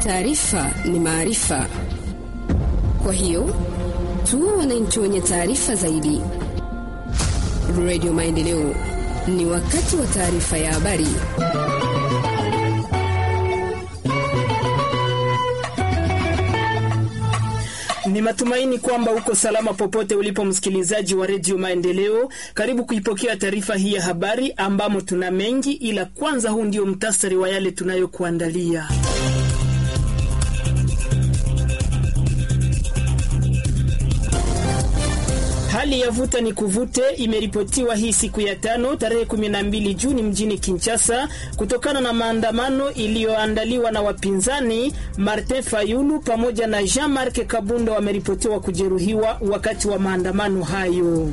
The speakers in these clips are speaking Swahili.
Taarifa ni maarifa, kwa hiyo tuwe wananchi wenye taarifa zaidi. Radio Maendeleo, ni wakati wa taarifa ya habari. Ni matumaini kwamba uko salama popote ulipo, msikilizaji wa redio Maendeleo. Karibu kuipokea taarifa hii ya habari ambamo tuna mengi, ila kwanza, huu ndio mtasari wa yale tunayokuandalia. Hali ya vuta ni kuvute imeripotiwa hii siku ya tano tarehe 12 Juni mjini Kinshasa kutokana na maandamano iliyoandaliwa na wapinzani. Martin Fayulu pamoja na Jean-Marc Kabunda wameripotiwa kujeruhiwa wakati wa maandamano hayo.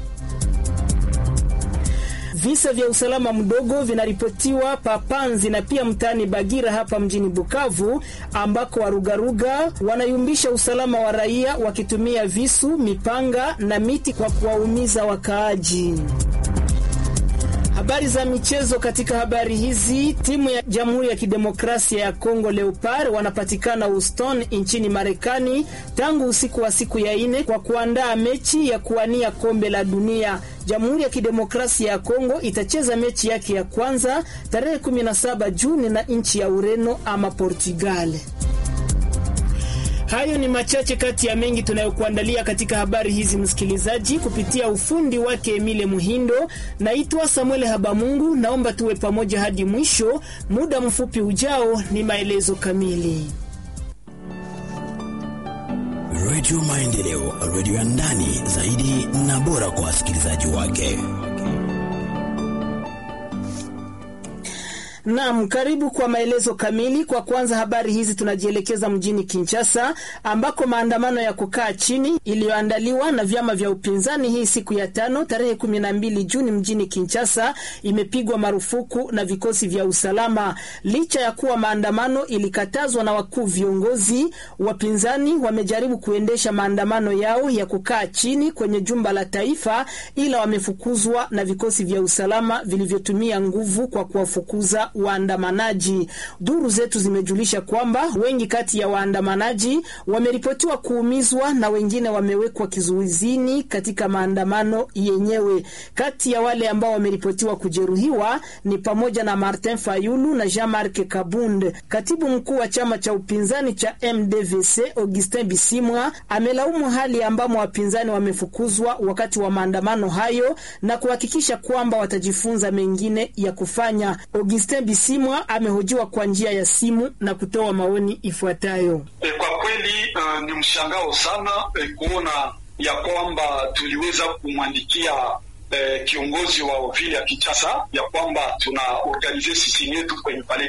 Visa vya usalama mdogo vinaripotiwa Papanzi na pia mtaani Bagira hapa mjini Bukavu, ambako warugaruga wanayumbisha usalama wa raia wakitumia visu, mipanga na miti kwa kuwaumiza wakaaji. Habari za michezo. Katika habari hizi, timu ya Jamhuri ya Kidemokrasia ya Kongo Leopard wanapatikana Houston nchini Marekani tangu usiku wa siku ya ine kwa kuandaa mechi ya kuwania kombe la dunia. Jamhuri ya Kidemokrasia ya Kongo itacheza mechi yake ya kwanza tarehe 17 Juni na nchi ya Ureno ama Portugal. Hayo ni machache kati ya mengi tunayokuandalia katika habari hizi, msikilizaji, kupitia ufundi wake Emile Muhindo. Naitwa Samuel Habamungu, naomba tuwe pamoja hadi mwisho. Muda mfupi ujao ni maelezo kamili. Redio Maendeleo, redio ya ndani zaidi na bora kwa wasikilizaji wake. Naam, karibu kwa maelezo kamili. Kwa kwanza habari hizi tunajielekeza mjini Kinshasa ambako maandamano ya kukaa chini iliyoandaliwa na vyama vya upinzani hii siku ya tano tarehe 12 Juni mjini Kinshasa imepigwa marufuku na vikosi vya usalama. Licha ya kuwa maandamano ilikatazwa na wakuu viongozi, wapinzani wamejaribu kuendesha maandamano yao ya kukaa chini kwenye jumba la taifa, ila wamefukuzwa na vikosi vya usalama vilivyotumia nguvu kwa kuwafukuza waandamanaji. Duru zetu zimejulisha kwamba wengi kati ya waandamanaji wameripotiwa kuumizwa na wengine wamewekwa kizuizini katika maandamano yenyewe. Kati ya wale ambao wameripotiwa kujeruhiwa ni pamoja na Martin Fayulu na Jean-Marc Kabund. Katibu mkuu wa chama cha upinzani cha MDVC Augustin Bisimwa amelaumu hali ambamo wapinzani wamefukuzwa wakati wa maandamano hayo na kuhakikisha kwamba watajifunza mengine ya kufanya. Augustin Bisimwa amehojiwa kwa njia ya simu na kutoa maoni ifuatayo. E, kwa kweli uh, ni mshangao sana e, kuona ya kwamba tuliweza kumwandikia e, kiongozi wa vile ya Kinshasa ya kwamba tuna organize sisi yetu kwenye pale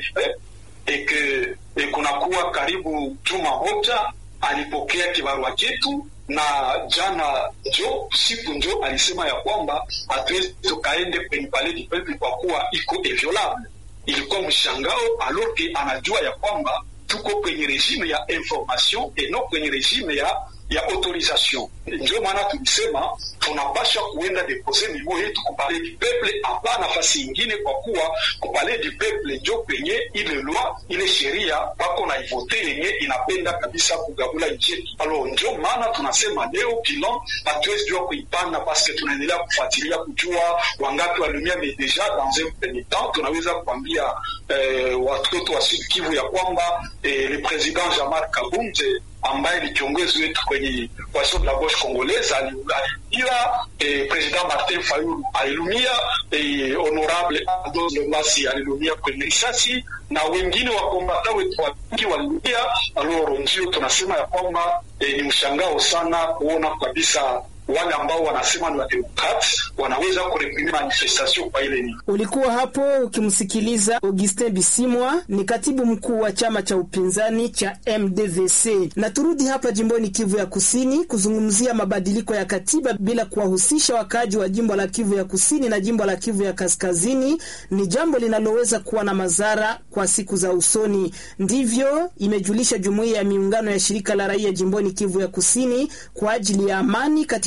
eke e, kunakuwa karibu juma moja alipokea kibarua chetu na jana njo siku njo alisema ya kwamba hatuwezi tukaende kwenye pale du peuple kwa kuwa iko inviolable ilikuwa mshangao aloke anajua ya kwamba tuko kwenye regime ya information et non kwenye regime ya ya autorisation. Ndio maana tulisema tunapasha kuenda depose nivo yetu kupale du peuple, hapa nafasi ingine, kwa kuwa kupale du peuple njo kwenye ile loi ile sheria pako na ivote yenye inapenda kabisa kugabula nchi yetu. Alo, njo maana tunasema leo bilan hatuwezi jua kuipanda paske tunaendelea kufuatilia kujua wangapi walumia, mais deja dans un premier temps tunaweza kuambia eh, watoto wa Sud Kivu ya kwamba eh, le president Jean-Marc Kabunde ambaye ni kiongozi wetu kwenye coalition de la gauche congolaise aliumia, eh, president Martin Fayulu alilumia, eh, honorable Aldo Lomasi alilumia kwenye risasi na wengine wakombata wetu wengi walilumia. Aloro, ndio tunasema ya kwamba eh, ni mshangao sana kuona kabisa wale ambao wanasema ni wademokrati wanaweza kureprime manifestation kwa ile nini. Ulikuwa hapo ukimsikiliza Augustin Bisimwa, ni katibu mkuu wa chama cha upinzani cha MDVC. Na turudi hapa jimboni Kivu ya Kusini kuzungumzia mabadiliko ya katiba bila kuwahusisha wakaaji wa jimbo la Kivu ya Kusini na jimbo la Kivu ya Kaskazini ni jambo linaloweza kuwa na madhara kwa siku za usoni. Ndivyo imejulisha jumuiya ya miungano ya shirika la raia jimboni Kivu ya Kusini kwa ajili ya amani katika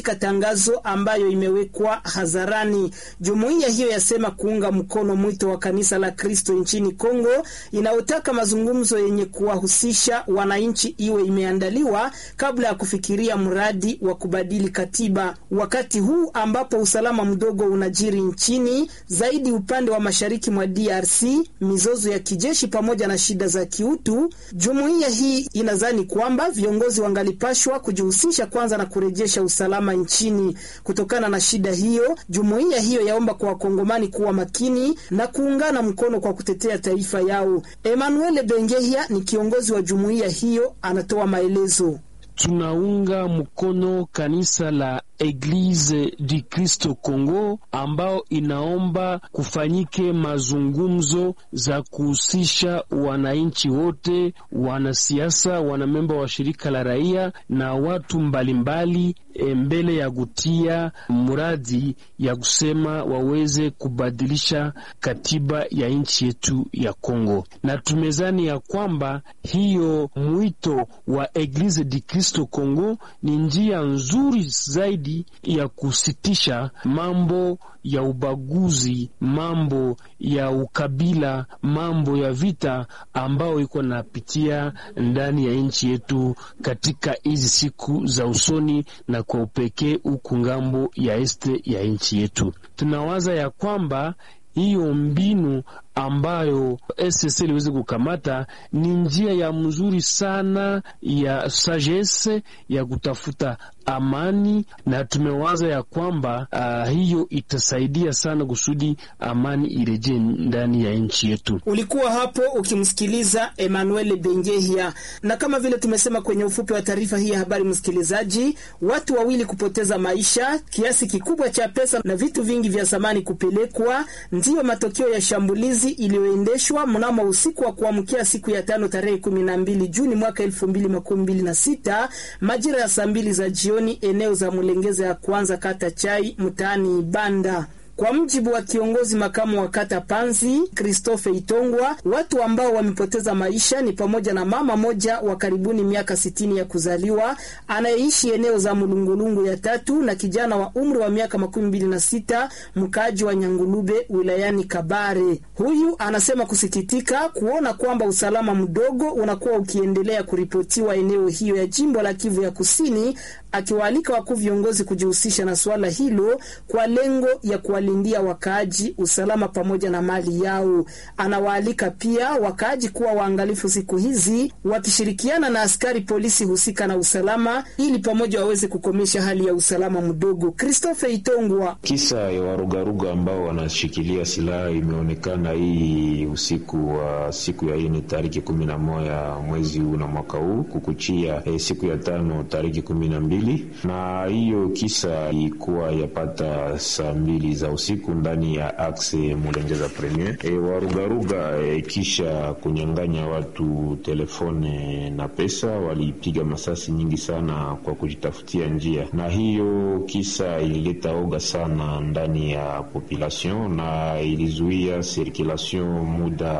katika tangazo ambayo imewekwa hadharani. Jumuiya hiyo yasema kuunga mkono mwito wa kanisa la Kristo nchini Kongo inayotaka mazungumzo yenye kuwahusisha wananchi iwe imeandaliwa kabla ya kufikiria mradi wa kubadili katiba, wakati huu ambapo usalama mdogo unajiri nchini zaidi upande wa mashariki mwa DRC, mizozo ya kijeshi pamoja na shida za kiutu. Jumuiya hii inadhani kwamba viongozi wangalipashwa kujihusisha kwanza na kurejesha usalama nchini. Kutokana na shida hiyo, jumuiya hiyo yaomba kwa wakongomani kuwa makini na kuungana mkono kwa kutetea taifa yao. Emmanuel Bengehia ni kiongozi wa jumuiya hiyo, anatoa maelezo. Tunaunga mkono kanisa la Eglise du Kristo Congo ambao inaomba kufanyike mazungumzo za kuhusisha wananchi wote, wanasiasa, wanamemba wa shirika la raia na watu mbalimbali mbali, mbele ya kutia mradi ya kusema waweze kubadilisha katiba ya nchi yetu ya Kongo, na tumezani ya kwamba hiyo mwito wa Eglise du Kristo Congo ni njia nzuri zaidi ya kusitisha mambo ya ubaguzi, mambo ya ukabila, mambo ya vita ambao iko napitia ndani ya nchi yetu katika hizi siku za usoni, na kwa upekee huku ngambo ya este ya nchi yetu. Tunawaza ya kwamba hiyo mbinu ambayo SSC iliweza kukamata ni njia ya mzuri sana ya sagesse ya kutafuta amani, na tumewaza ya kwamba uh, hiyo itasaidia sana kusudi amani irejee ndani ya nchi yetu. Ulikuwa hapo ukimsikiliza Emmanuel Bengehia, na kama vile tumesema kwenye ufupi wa taarifa hii ya habari, msikilizaji, watu wawili kupoteza maisha, kiasi kikubwa cha pesa na vitu vingi vya samani kupelekwa, ndiyo matokeo ya shambulizi iliyoendeshwa mnamo usiku wa kuamkia siku ya tano tarehe kumi na mbili Juni mwaka elfu mbili makumi mbili na sita majira ya saa mbili za jioni eneo za Mulengeza ya kwanza kata Chai mtaani Ibanda. Kwa mjibu wa kiongozi makamu wa kata Panzi Christophe Itongwa, watu ambao wamepoteza maisha ni pamoja na mama moja wa karibuni miaka sitini ya kuzaliwa anayeishi eneo za Mulungulungu ya tatu na kijana wa umri wa miaka makumi mbili na sita mkaaji wa Nyangulube wilayani Kabare. Huyu anasema kusikitika kuona kwamba usalama mdogo unakuwa ukiendelea kuripotiwa eneo hiyo ya jimbo la Kivu ya Kusini, akiwaalika wakuu viongozi kujihusisha na suala hilo kwa lengo ya kuwalindia wakaaji usalama pamoja na mali yao. Anawaalika pia wakaaji kuwa waangalifu siku hizi, wakishirikiana na askari polisi husika na usalama, ili pamoja waweze kukomesha hali ya usalama mdogo. Christophe Itongwa. Kisa ya warugaruga ambao wanashikilia silaha imeonekana hii usiku wa siku ya ine tariki kumi na moja mwezi huu na mwaka huu kukuchia eh, siku ya tano tariki kumi na mbili na hiyo kisa ilikuwa yapata saa mbili za usiku ndani ya axe Mulengeza Premier. E, warugaruga e, kisha kunyang'anya watu telefone na pesa, walipiga masasi nyingi sana kwa kujitafutia njia, na hiyo kisa ilileta oga sana ndani ya population na ilizuia circulation muda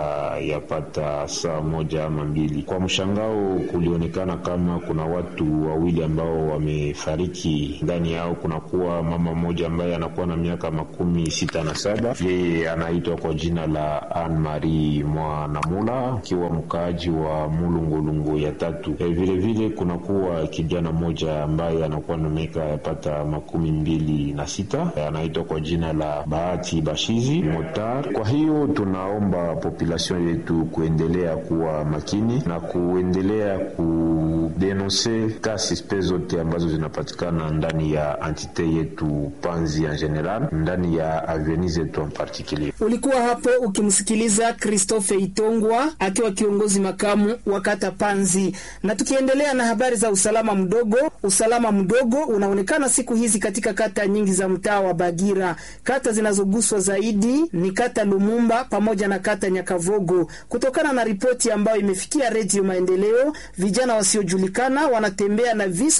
yapata saa moja ama mbili. Kwa mshangao, kulionekana kama kuna watu wawili ambao wamefariki. Ndani yao kunakuwa mama mmoja ambaye anakuwa na miaka makumi sita na saba. Yeye anaitwa kwa jina la Anne Marie Mwanamula akiwa mkaaji wa Mulungulungu ya tatu. E, vile vile kunakuwa kijana mmoja ambaye anakuwa na miaka yapata makumi mbili na sita e, anaitwa kwa jina la Bahati Bashizi Motar. Kwa hiyo tunaomba population yetu kuendelea kuwa makini na kuendelea kudenonse kasi spe zote ambazo zinapatikana ndani ya antite yetu Panzi en general ndani ya aveni zetu en particulier. Ulikuwa hapo ukimsikiliza Christophe Itongwa akiwa kiongozi makamu wa kata Panzi. Na tukiendelea na habari za usalama mdogo, usalama mdogo unaonekana siku hizi katika kata nyingi za mtaa wa Bagira. Kata zinazoguswa zaidi ni kata Lumumba pamoja na kata Nyakavogo. Kutokana na ripoti ambayo imefikia Redio Maendeleo, vijana wasiojulikana wanatembea na visu pamoja na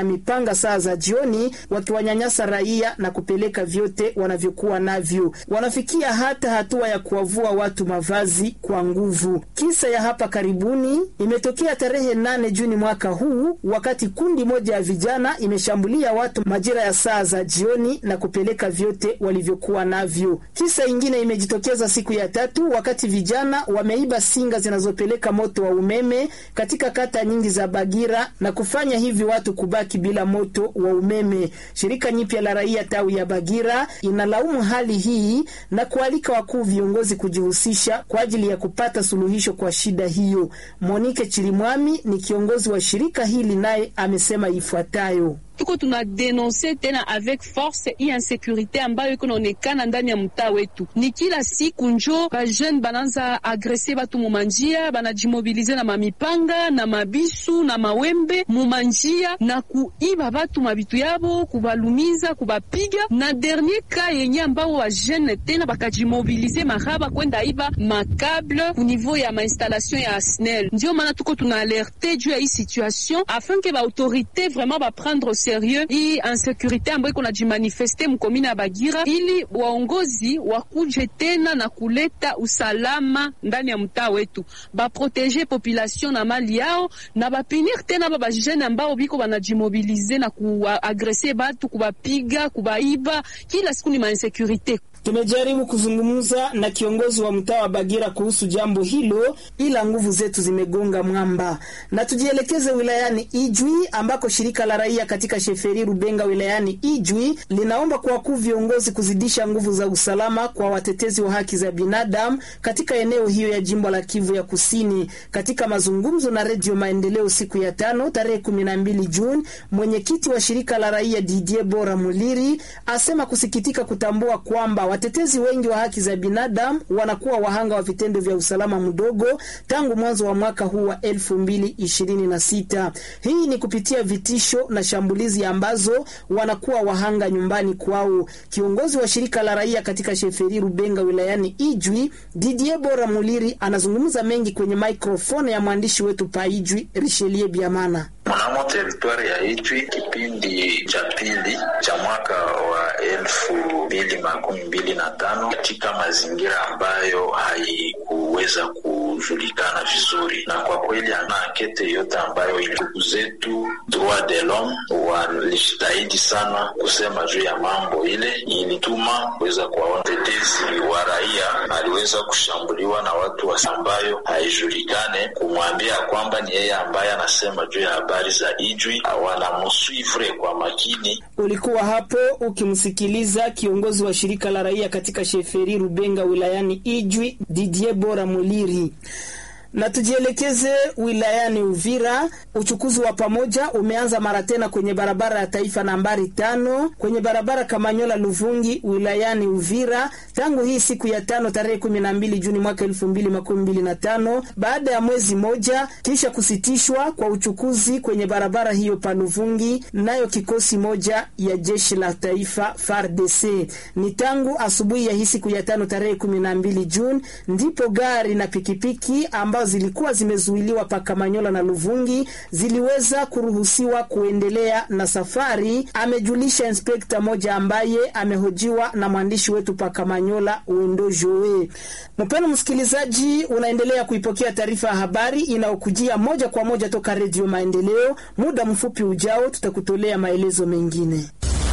na mipanga saa za jioni, wakiwanyanyasa raia na kupeleka vyote wanavyokuwa navyo. Wanafikia hata hatua ya kuwavua watu mavazi kwa nguvu. Kisa ya hapa karibuni imetokea tarehe nane Juni mwaka huu, wakati kundi moja ya vijana imeshambulia watu majira ya saa za jioni na kupeleka vyote walivyokuwa navyo. Kisa ingine imejitokeza siku ya tatu, wakati vijana wameiba singa zinazopeleka moto wa umeme katika kata nyingi za Bagira na kufanya hivi watu kubaki bila moto wa umeme. Shirika nyipya la raia tawi ya Bagira inalaumu hali hii na kualika wakuu viongozi kujihusisha kwa ajili ya kupata suluhisho kwa shida hiyo. Monike Chirimwami ni kiongozi wa shirika hili, naye amesema ifuatayo: tuko tuna denonse tena avec force hii insekurite ambayo iko naonekana ndani ya mtaa wetu. Ni kila siku njo ba jeune bananza agrese batu mumanjia, banajimobilize na mamipanga na mabisu na mawembe mumanjia na kuiba batu mabitu yabo, kubalumiza, kubapiga. Na dernier ka yenye ambao wa jeune tena bakajimobilize mahaba kwenda iba makable ku niveau ya mainstallation ya SNEL. Ndio maana tuko tuna alerte juu ya hii situation afin que ba autorité vraiment ba prendre sérieux hii insécurité ambayo iko najimanifeste mkomini ya Bagira, ili waongozi wakuje tena na kuleta usalama ndani ya mtaa wetu, baprotege population na mali yao na bapinir tena ba bajene ambao biko banajimobilize na kuagrese batu, kubapiga, kubaiba. Kila siku ni mainsécurité. Tumejaribu kuzungumza na kiongozi wa mtaa wa Bagira kuhusu jambo hilo, ila nguvu zetu zimegonga mwamba. Na tujielekeze wilayani Ijwi ambako shirika la raia katika sheferi Rubenga wilayani Ijwi linaomba kwa wakuu viongozi kuzidisha nguvu za usalama kwa watetezi wa haki za binadamu katika eneo hiyo ya jimbo la Kivu ya Kusini. Katika mazungumzo na Redio Maendeleo siku ya tano tarehe kumi na mbili Juni, mwenyekiti wa shirika la raia Didier Bora Muliri asema kusikitika kutambua kwamba watetezi wengi wa haki za binadamu wanakuwa wahanga wa vitendo vya usalama mdogo tangu mwanzo wa mwaka huu wa elfu mbili ishirini na sita. Hii ni kupitia vitisho na shambulizi ambazo wanakuwa wahanga nyumbani kwao. Kiongozi wa shirika la raia katika sheferi Rubenga wilayani Ijwi, Didier Bora Muliri, anazungumza mengi kwenye maikrofoni ya mwandishi wetu pa Ijwi, Richelieu Biamana. Mnamo teritwari ya Ijwi, kipindi cha pili cha mwaka wa elfu mbili makumi mbili na tano katika mazingira ambayo haikuweza kujulikana vizuri, na kwa kweli ana ankete yote ambayo ndugu zetu droit de l'homme walishitahidi sana kusema juu ya mambo ile, ilituma kuweza kuwaona tetezi wa raia aliweza kushambuliwa na watu ambayo haijulikane, kumwambia kwamba ni yeye ambaye anasema juu ya habari za Ijwi, wanamuswivre kwa makini. Ulikuwa hapo ukimsikiliza kiongozi wa shirika la raia katika sheferi Rubenga wilayani Ijwi, Didier Bora Muliri na tujielekeze wilayani Uvira. Uchukuzi wa pamoja umeanza mara tena kwenye barabara ya taifa nambari tano kwenye barabara Kamanyola Luvungi wilayani Uvira tangu hii siku ya tano tarehe kumi na mbili Juni mwaka elfu mbili makumi mbili na tano baada ya mwezi moja kisha kusitishwa kwa uchukuzi kwenye barabara hiyo pa Luvungi, nayo kikosi moja ya jeshi la taifa FARDC. Ni tangu asubuhi ya hii siku ya tano tarehe kumi na mbili Juni ndipo gari na pikipiki amba zilikuwa zimezuiliwa pa Kamanyola na Luvungi ziliweza kuruhusiwa kuendelea na safari, amejulisha inspekta moja ambaye amehojiwa na mwandishi wetu pa Kamanyola Wendo Joe. Mpendwa msikilizaji, unaendelea kuipokea taarifa ya habari inayokujia moja kwa moja toka Redio Maendeleo. Muda mfupi ujao tutakutolea maelezo mengine.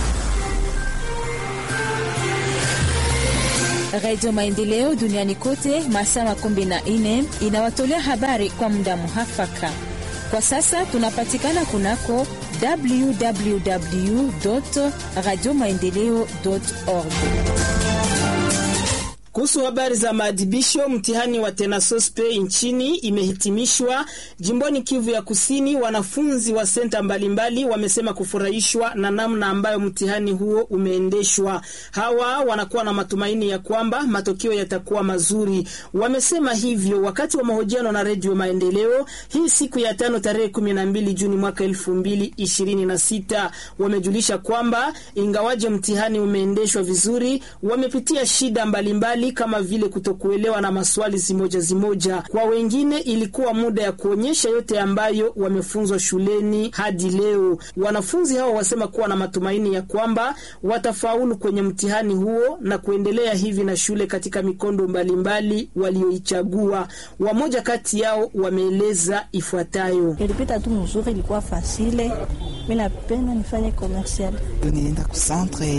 Radio Maendeleo duniani kote masaa makumi na nne inawatolea habari kwa muda muhafaka. Kwa sasa tunapatikana kunako www radio maendeleo org. Kuhusu habari za maadhibisho, mtihani wa tenasospe nchini imehitimishwa jimboni Kivu ya Kusini. Wanafunzi wa senta mbalimbali wamesema kufurahishwa na namna ambayo mtihani huo umeendeshwa. Hawa wanakuwa na matumaini ya kwamba matokeo yatakuwa mazuri. Wamesema hivyo wakati wa mahojiano na Redio Maendeleo hii siku ya tano tarehe kumi na mbili Juni mwaka elfu mbili ishirini na sita. Wamejulisha kwamba ingawaje mtihani umeendeshwa vizuri, wamepitia shida mbalimbali mbalimbali kama vile kutokuelewa na maswali zimoja zimoja. Kwa wengine ilikuwa muda ya kuonyesha yote ambayo wamefunzwa shuleni hadi leo. Wanafunzi hao wasema kuwa na matumaini ya kwamba watafaulu kwenye mtihani huo na kuendelea hivi na shule katika mikondo mbalimbali walioichagua. Wamoja kati yao wameeleza ifuatayo: ilipita tu mzuri, ilikuwa fasile. Mimi napenda nifanye commercial, nilienda ku centre